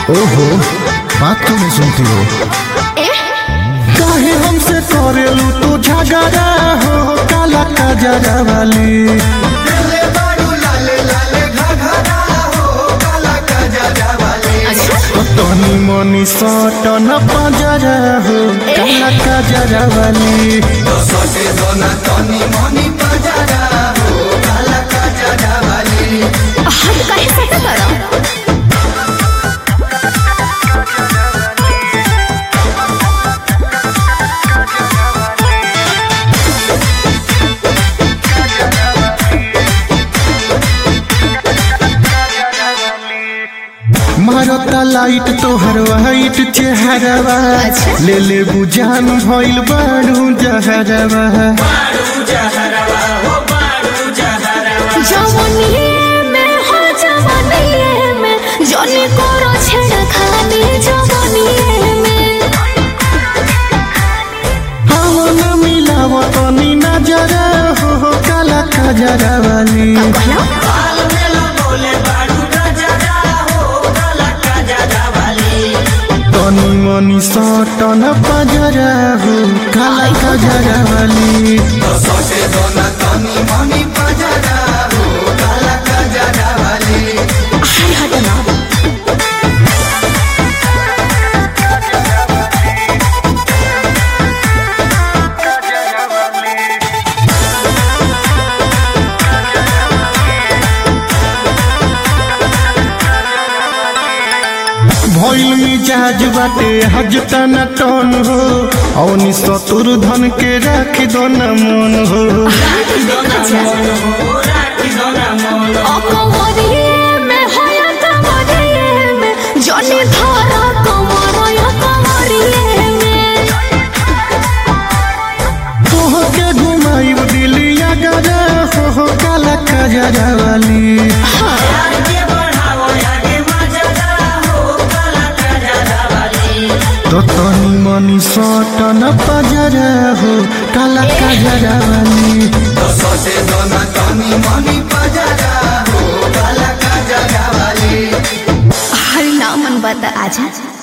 ओहो बात क्यों नहीं सुनती हो काहे हमसे करेलू तू झगड़ा हो काला कजरा वाली तनी मनी सटन पजरा हो काला कजरा वाली हाथ काहे सटा करा मारता लाइट तोहर वाइट चेहरवा अच्छा। ले ले बुझान भइल बाड़ू जहरवा जवनिए में हो जवनिए में जने करो छेड़ा खाने जवनिए में हवन मिलाव तनी नजर हो हो काला खजरा वाली कहना तनी मनी सटन पजरा हो काला खजरा वाली हाय हटना भइल मिजाज बाटे हज तना टन हो औनी सतुर धन के राख दो न मन हो अकवरिए में होया कवरिए में जने धारा कमरया कवरिए में तोह के घुमाइब दिलिया गरा हो हो काला खजरा वाली तो तनी मनी सटन पजरा हो काला खजरा वाली हर नामन बता आजा